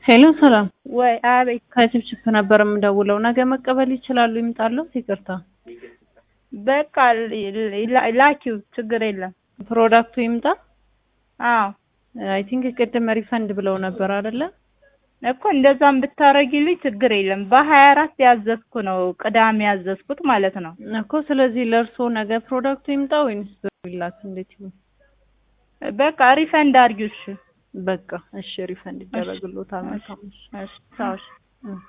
ሄሎ ሰላም፣ ወይ አቤት። ከችፕችፕ ነበር የምደውለው። ነገ መቀበል ይችላሉ? ይምጣሉት? ይቅርታ በቃ ላ- ላኪው፣ ችግር የለም። ፕሮዳክቱ ይምጣ። አዎ አይ ቲንክ ቅድም ሪፈንድ ብለው ነበር አይደለ? እኮ እንደዛም ብታረጊልኝ ችግር የለም። በሀያ አራት ያዘዝኩ ነው ቅዳሜ ያዘዝኩት ማለት ነው። እኮ ስለዚህ ለእርስዎ ነገ ፕሮዳክቱ ይምጣ ወይንስ ብላክ? እንዴት ይሁን? በቃ ሪፈንድ አድርጊው። እሺ በቃ እሺ፣ ሪፈንድ ይደረግልዎታል። መልካም እሺ። እሺ፣ ቻው፣ እሺ። እ